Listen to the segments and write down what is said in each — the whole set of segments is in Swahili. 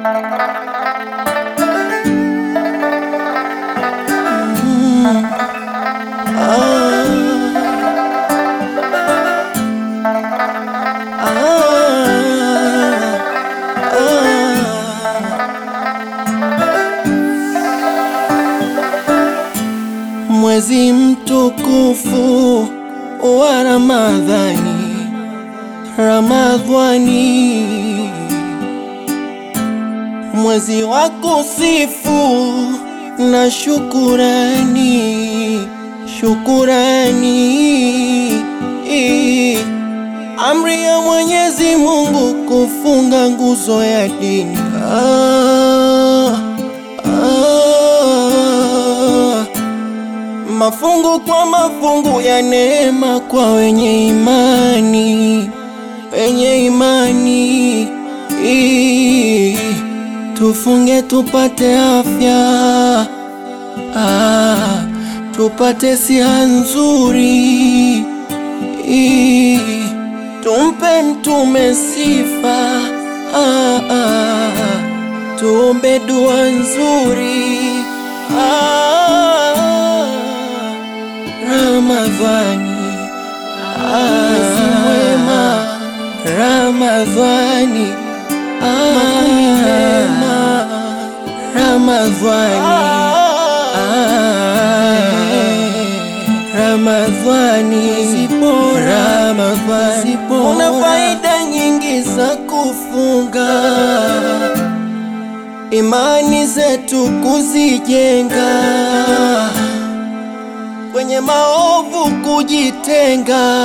Mwezi mtukufu wa Ramadhani, Ramadhani, mwezi wa kusifu na shukurani, shukurani, amri ya Mwenyezi Mungu kufunga nguzo ya dini. Ah, ah, mafungu kwa mafungu ya neema kwa wenye imani, wenye imani. Ii, Tufunge tupate afya, ah, tupate siha nzuri. Ii, Tumpe mtume sifa, ah, ah, tuombe dua nzuri. Ah, Ramadhani, mwezi mwema, Ramadhani, makumi mema, Ramadhani, Ramadhani, Ramadhani, una faida nyingi za kufunga, imani zetu kuzijenga kwenye maovu kujitenga,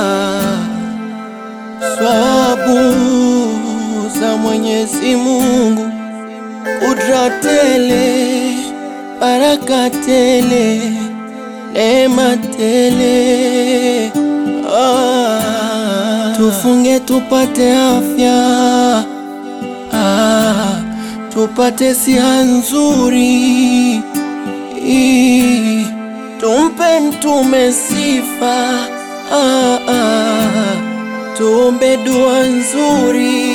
swabu za Mwenyezi Mungu, kudra tele, baraka tele, neema tele. Ah, tufunge tupate afya, ah, tupate siha nzuri Ii, Tumpe mtume sifa, ah, ah, tuombe dua nzuri.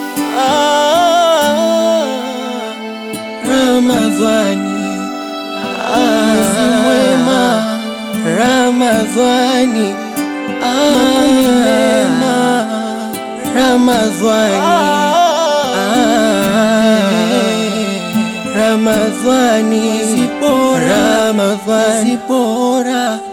Ah, Ramadhani, mwezi mwema, Ramadhani, makumi mema, Ramadhani, Ramadhani, Ramadhani, bora